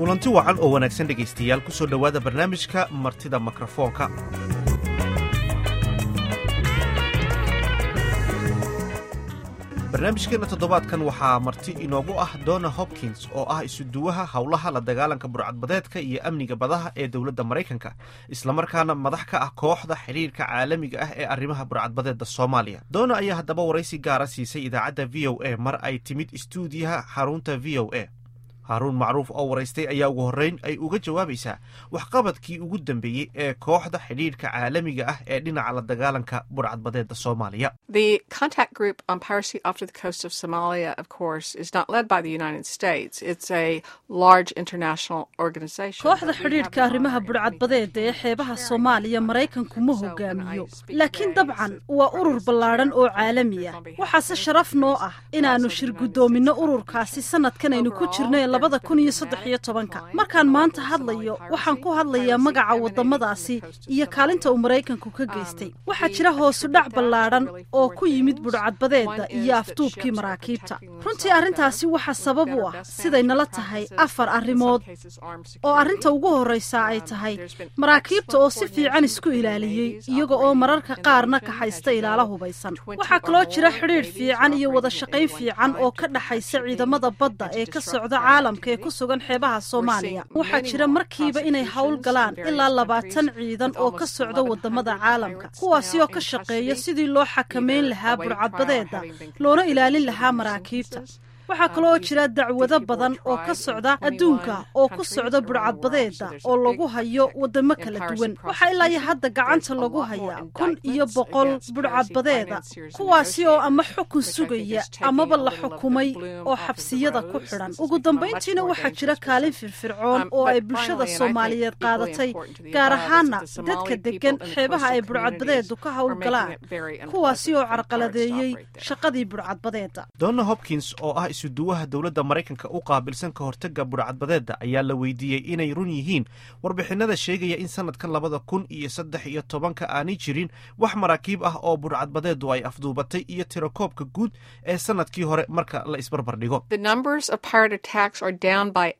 kulanti wacan oo wanaagsan dhegaystayaal ku soo dhowaada barnaamijka martida mikrofoonka barnaamijkeenna toddobaadkan waxaa marti inoogu ah donna hopkins oo ah isuduwaha howlaha la dagaalanka burcadbadeedka iyo amniga badaha ee dowladda maraykanka islamarkaana madax ka ah kooxda xidhiirka caalamiga ah ee arrimaha burcadbadeedda soomaaliya donna ayaa haddaba waraysi gaara siisay idaacadda v o a mar ay timid istuudiyaha xarunta v o a haaruun macruuf oo waraystay ayaa ugu horreyn ay uga jawaabaysaa waxqabadkii ugu dambeeyey ee kooxda xidhiidhka caalamiga ah ee dhinaca la dagaalanka burcadbadeedda soomaaliya The contact group on piracy off the coast of Somalia, of course, is not led by the United States. It's a large international organization. kooxda xidhiidhka arrimaha burcadbadeeda ee xeebaha soomaaliya maraykanku ma hogaamiyo laakiin dabcan waa urur ballaadhan oo caalami ah waxaase sharaf noo ah inaannu shir guddoominno ururkaasi sannadkan aynu ku jirno ee labada kun iyo saddex iyo tobanka markaan maanta hadlayo waxaan ku hadlayaa magaca waddamadaasi iyo kaalinta uu maraykanku ka geystay waxaa jira hoosudhac ballaadhan oo ku yimid budhcadbadeedda iyo afduubkii maraakiibta runtii arrintaasi waxaa sabab u ah siday nala tahay afar arrimood oo arrinta ugu horraysa ay tahay maraakiibta oo si fiican isku ilaaliyey iyaga oo mararka qaarna kaxaysta ilaala hubaysan waxaa kaloo jira xidhiidh fiican iyo wada shaqayn fiican oo ka dhaxaysa ciidamada badda ee ka socda caalamka ee ku sugan xeebaha soomaaliya waxaa jira markiiba inay howl galaan ilaa labaatan ciidan oo ka socda waddamada caalamka kuwaasi oo ka shaqeeya sidii loo xakameyn lahaa burcadbadeedda loona ilaalin lahaa maraakiibta waxaa kaloo jira dacwado badan oo ka socda adduunka oo ku socda burcadbadeedda oo lagu hayo waddamo kala duwan waxaa ilaa iyo hadda gacanta lagu hayaa kun iyo boqol burcadbadeeda kuwaasi oo ama xukun sugaya amaba la xukumay oo xabsiyada ku xidhan ugu dambayntiina waxaa jira kaalin firfircoon oo ay bulshada soomaaliyeed qaadatay gaar ahaana dadka deggan xeebaha ay burcadbadeedu ka howlgalaan kuwaasi oo carqaladeeyey shaqadii burcadbadeedda donna hopkins oo ah isuduwaha dowladda maraykanka u qaabilsan ka hortagga burcadbadeedda ayaa la weydiiyey inay run yihiin warbixinada sheegaya in sanadkan labada kun iyo saddex iyo tobanka aanay jirin wax maraakiib ah oo burcadbadeeddu ay afduubatay iyo tirakoobka guud ee sanadkii hore marka la isbarbar dhigo The numbers of pirate attacks are down by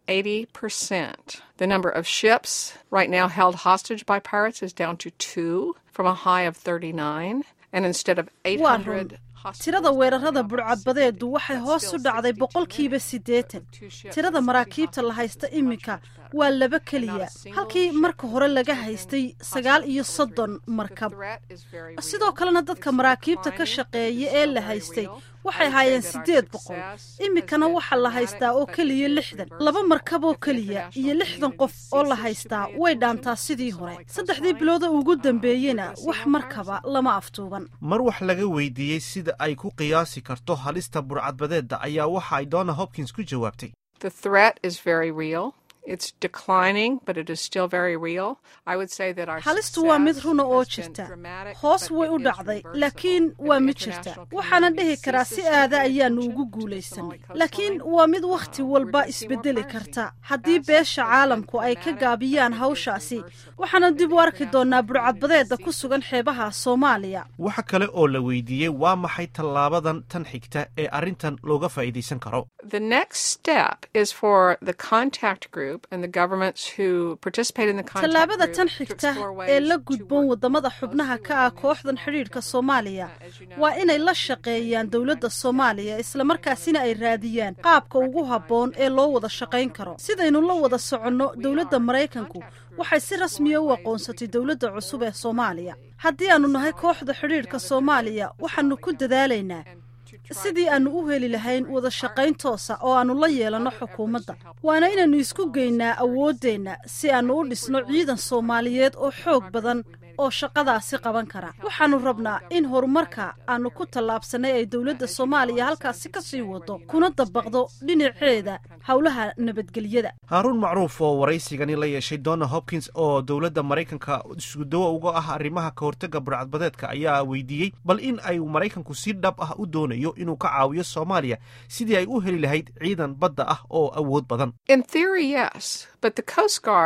80%. The number of ships right now held hostage by pirates is down to two from a high of 39. And instead of waa run 800 tirada weerarada burcadbadeedu waxay hoos u dhacday boqolkiiba siddeetan tirada maraakiibta la haysta iminka waa laba keliya halkii marka hore laga haystay sagaal iyo soddon markab sidoo kalena dadka maraakiibta ka shaqeeya ee la haystay waxay haayeen siddeed boqol iminkana waxaa la haystaa oo keliya lixdan laba markab oo keliya iyo lixdan qof oo la haystaa way dhaantaa sidii hore saddexdii bilooda ugu dambeeyena wax markaba lama aftuuban mar wax laga weydiiyey sida ay ku qiyaasi karto halista burcadbadeedda ayaa waxa ay donna hopkins ku jawaabtay The threat is very real. It's declining, but it is still very real. I would say that our halistu waa mid success runa oo has been jirta dramatic, hoos but way it u is dhacday reversible. laakiin If waa the mid jirta international waxaana community dhihi karaa si ceases aada to ayaanu attention ugu to the guulaysanay Somali coastline, laakiin waa mid wakhti we're walba gonna see more isbedeli piracy. karta haddii As beesha has caalamku been ay ka dramatic, gaabiyaan but it is hawshaasi reversible. waxaana If dib the u arki international doonaa community burcadbadeedda ku ceases sugan xeebaha soomaaliya waxa kale oo la weydiiyey waa maxay tallaabadan tan xigta ee arrintan looga faa'iidaysan karo The next step is for the contact group and the governments who participate in the contact tallaabada group tan to xigta explore ways ee la to gudboon work waddamada more xubnaha closely ka ah with kooxdan Somalia. xidhiidhka soomaaliya As you know, waa inay la shaqeeyaan dowladda soomaaliya islamarkaasina ay raadiyaan qaabka ugu habboon ee loo wada shaqayn karo sidaynu la wada soconno dowladda maraykanku waxay si rasmiya u aqoonsatay dowladda cusub ee soomaaliya haddii aannu nahay kooxda xidhiidhka soomaaliya waxaannu ku dadaalaynaa sidii aannu u heli lahayn wada shaqayn toosa oo aannu la yeelanno xukuumadda waana inaannu isku geynaa awooddeenna si aannu u dhisno ciidan soomaaliyeed oo xoog badan oo shaqadaasi qaban kara waxaannu rabnaa in horumarka aannu ku tallaabsannay ay dowladda soomaaliya halkaasi ka sii wado kuna dabaqdo dhinaceeda howlaha nabadgelyada haaruun macruuf oo waraysigani la yeeshay donna hopkins oo dowladda maraykanka iskudawo uga ah arrimaha ka hortagga burcadbadeedka ayaa weydiiyey bal in ay maraykanku si dhab ah u doonayo inuu ka caawiyo soomaaliya sidii ay u heli lahayd ciidan badda ah oo awood badan In theory, yes, but the Coast Guard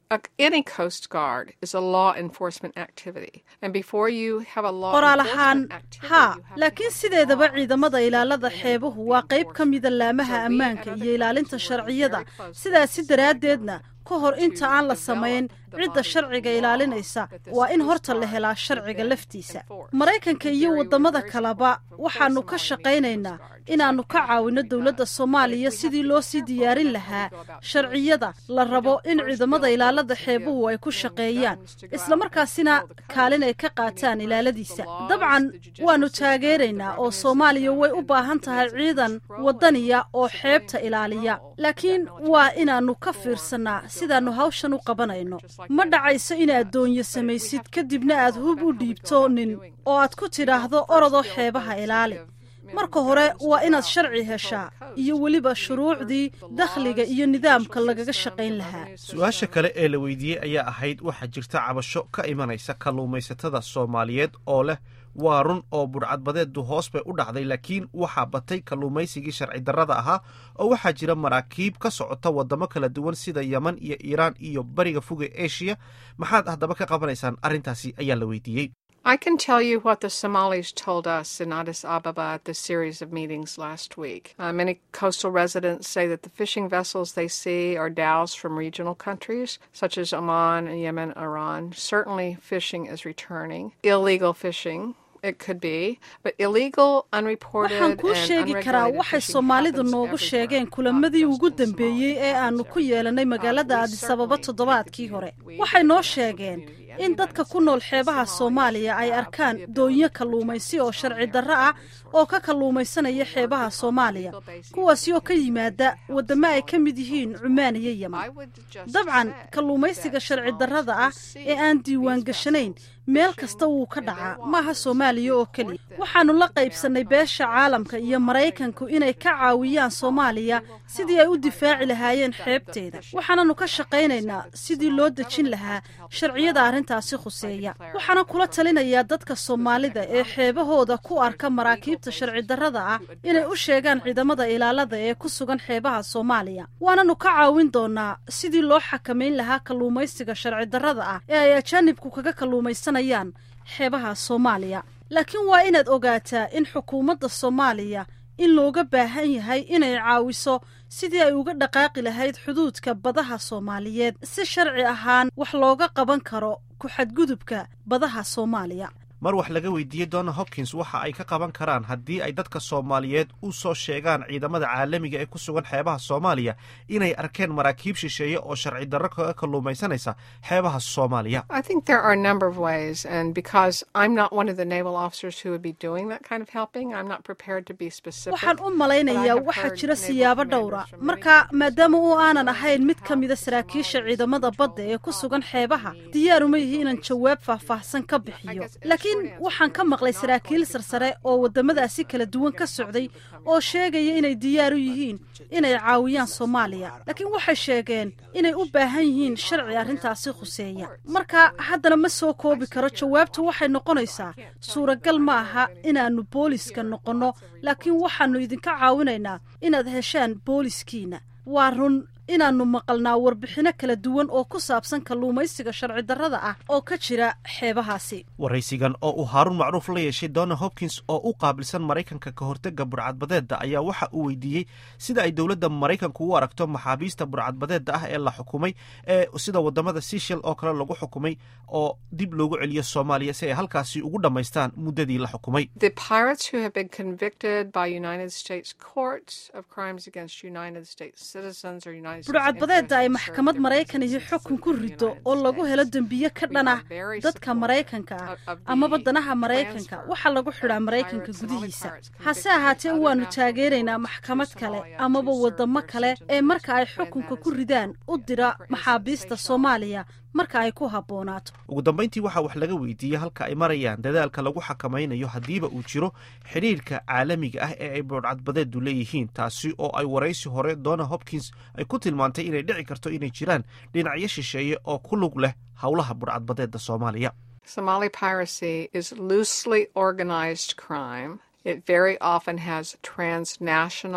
Any Coast Guard is a law enforcement activity. And before you have a law qoraal ahaan enforcement activity, haa you have to laakiin have sideedaba law. ciidamada ilaalada xeebuhu waa qayb ka mida laamaha ammaanka iyo ilaalinta sharciyada sidaasi daraaddeedna ka hor inta aan la samayn cidda sharciga ilaalinaysa waa in horta la helaa sharciga laftiisa maraykanka iyo waddamada kaleba waxaannu ka shaqaynaynaa inaannu ka caawinno dowladda soomaaliya sidii loo sii diyaarin lahaa sharciyada la rabo in ciidamada ilaalada xeebuhu ay ku shaqeeyaan islamarkaasina kaalin ay ka qaataan ilaaladiisa dabcan waannu taageeraynaa oo soomaaliya way u baahan tahay ciidan waddaniya oo xeebta ilaaliya laakiin waa inaannu ka fiirsannaa sidaannu hawshan u qabanayno ma dhacayso inaad doonyo samaysid kadibna aad hub u dhiibto nin oo aad ku tidhaahdo orodoo xeebaha ilaali marka hore waa inaad sharci heshaa iyo weliba shuruucdii dakhliga iyo nidaamka lagaga shaqayn lahaa su-aasha kale ee la weydiiyey ayaa ahayd waxaa jirta cabasho ka imanaysa kalluumaysatada soomaaliyeed oo leh waa run oo budhcadbadeedu hoos bay u dhacday laakiin waxaa batay kalluumaysigii sharci darrada ahaa oo waxaa jira maraakiib ka socota waddamo kala duwan sida yeman iyo iiraan iyo bariga foga eshiya maxaad haddaba ka qabanaysaan arrintaasi ayaa la weydiiyey I can tell you what the Somalis told us in Addis Ababa at the series of meetings last week. Uh, many coastal residents say that the fishing vessels they see are dhows from regional countries such as Oman, Yemen, Iran. Certainly, fishing is returning. Illegal fishing. It could be, but illegal, unreported, waxaan kuu and sheegi karaa unregulated waxay fishing soomaalidu happens noogu everywhere, sheegeen not kulamadii just ugu in dambeeyey Somalia. ee aanu ku yeelanay magaalada we addis ababa certainly toddobaadkii take the hore view- we waxay as noo a sheegeen community and in the dadka United ku nool States, xeebaha Somalia soomaaliya ay have arkaan the ability doonyo to kalluumaysi oo protect sharci Somalian darro ah oo ka kalluumaysanaya xeebaha soomaaliya kuwaasi oo ka yimaada waddamo ay ka mid yihiin cumaan iyo yeman dabcan kalluumaysiga sharci darrada ah ee aan diiwaan gashanayn meel kasta wuu ka dhacaa maaha soomaaliya oo keliya waxaannu la qaybsannay beesha caalamka iyo maraykanku inay ka caawiyaan soomaaliya sidii ay u difaaci lahaayeen xeebteeda waxaananu ka shaqaynaynaa sidii loo dejin lahaa sharciyada arrintaasi khuseeya waxaana kula talinayaa dadka soomaalida ee xeebahooda ku arka maraakiibta sharci darrada ah inay u sheegaan ciidamada ilaalada ee ku sugan xeebaha soomaaliya waananu ka caawin doonaa sidii loo xakamayn lahaa kalluumaysiga sharci darrada ah ee ay ajaanibku kaga kalluumaysanayaan xeebaha soomaaliya laakiin waa inaad ogaataa in xukuumadda soomaaliya in looga baahan yahay inay caawiso sidii ay uga dhaqaaqi lahayd xuduudka badaha soomaaliyeed si sharci ahaan wax looga qaban karo ku-xadgudubka badaha soomaaliya mar wax laga weydiiyey donna hopkins waxa ay ka qaban karaan haddii ay dadka soomaaliyeed u soo sheegaan ciidamada caalamiga ee ku sugan xeebaha soomaaliya inay arkeen maraakiib shisheeye oo sharci darro kaga kalluumaysanaysa xeebaha soomaaliya I think there are a number of ways, and because I'm not one of the naval officers who would be doing that kind of helping, I'm not prepared to be specific. waxaan u but I malaynayaa have waxaa heard jira naval siyaabo commanders dhowra from many marka countries maadaama uu aanan saying ahayn mid how ka mida the saraakiisha Somalis ciidamada control badda ee ku sugan how xeebaha the diyaaruma yihi inaan bases jawaab faahfaahsan ka bixiyo guess the laakiin short answer waxaan ka is maqlay not saraakiil going to sarsare come oo waddamadaasi kala duwan ka socday oo sheegaya inay diyaar u yihiin inay caawiyaan soomaaliya laakiin waxay sheegeen inay u baahan yihiin sharci arrintaasi khuseeya marka haddana ma soo koobi karo jawaabtu waxay noqonaysaa suuragal ma aha inaannu booliska noqonno laakiin waxaannu idinka caawinaynaa inaad heshaan booliskiina waa run inaannu maqalnaa warbixinno kala duwan oo ku saabsan kalluumaysiga sharci darrada ah oo ka jira xeebahaasi waraysigan oo uu haaruun macruuf la yeeshay donna hopkins oo u qaabilsan maraykanka ka hortega burcadbadeedda ayaa waxa uu weydiiyey sida ay dowladda maraykanku u aragto maxaabiista burcadbadeedda ah ee la xukumay ee sida waddamada seshal oo kale lagu xukumay oo dib loogu celiyo soomaaliya si ay halkaasi ugu dhammaystaan muddadii la xukumay The pirates who have been convicted by United States courts of crimes against United States citizens or United States burcadbadeedda ay interests serve maxkamad different maraykan iyo citizens xukun ku in the rido United oo lagu helo States. dembiye ka We dhan are ah very dadka supportive maraykanka ah of- of the amaba danaha maraykanka transfer waxaa lagu xidhaa of maraykanka pirates and all the gudihiisa pirates hase convicted ahaatee in other waannu national taageeraynaa courts maxkamad to kale Somalia amaba to serve waddamo their kale citizens ee marka ay when xukunka that ku is ridaan u appropriate. dira For instance, maxaabiista Seychelles soomaaliya marka ay ku habboonaato ugu dambayntii waxaa wax laga weydiiyey halka ay marayaan dadaalka lagu xakamaynayo haddiiba uu jiro xidhiirka caalamiga ah ee ay burcadbadeedu leeyihiin taasi oo ay waraysi hore donna hopkins ay ku tilmaantay inay dhici karto inay jiraan dhinacyo shisheeye oo ku lug leh howlaha burcadbadeedda soomaaliya Somali piracy is loosely organized crime. It very often has transnational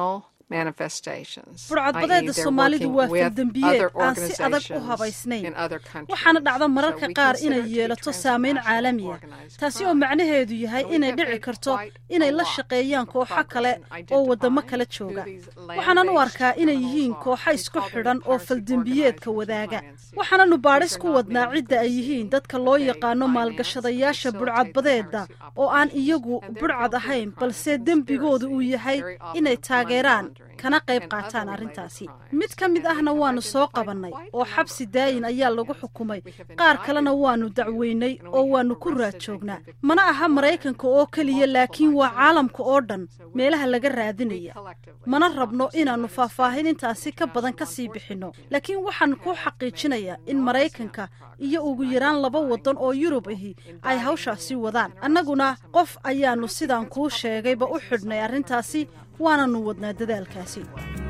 burcadbadeeda soomaalidu waa faldembiyeed aan si adag u habaysnayn waxaana dhacda mararka qaar inay yeelato saameyn caalamiya taasi oo macnaheedu yahay inay dhici karto inay la shaqeeyaan kooxo kale oo waddamo kala jooga waxaanan u arkaa inay yihiin kooxo isku xidhan oo faldembiyeedka wadaaga waxaananu baadhis ku wadnaa cidda ay yihiin dadka loo yaqaano maalgashadayaasha burcadbadeeda oo aan iyagu burcad ahayn balse dembigoodu uu yahay inay taageeraan kana qayb qaataan arrintaasi mid ka mid ahna waannu soo qabannay oo xabsi daayin ayaa lagu xukumay qaar kalena waannu dacweynay oo waannu ku raad joognaa mana aha maraykanka oo keliya laakiin waa caalamka oo dhan meelaha laga raadinaya mana rabno inaannu faahfaahin intaasi ka badan ka sii bixinno laakiin waxaan ku xaqiijinayaa in maraykanka iyo ugu yaraan laba waddan oo yurub ahi ay hawshaasi wadaan annaguna qof ayaannu sidaan kuu sheegayba u xidhnay arrintaasi waananu wadnaa dadaalkaasi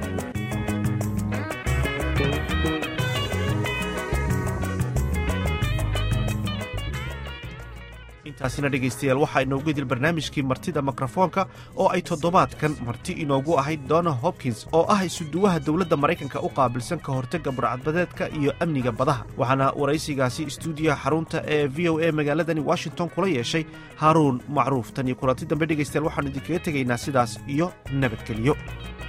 intaasina dhegaystayaal waxaa inoogu idil barnaamijkii martida mikrofoonka oo ay toddobaadkan marti inoogu ahayd donna hopkins oo ah isuduwaha dowladda maraykanka u qaabilsan ka hortagga burcadbadeedka iyo amniga badaha waxaana waraysigaasi istuudiyaha xarunta ee v o a magaaladani washington kula yeeshay haaruun macruuf tan iyo kulanti dambe dhegaystayaal waxaanu idinkaga tegaynaa sidaas iyo nabadgeliyo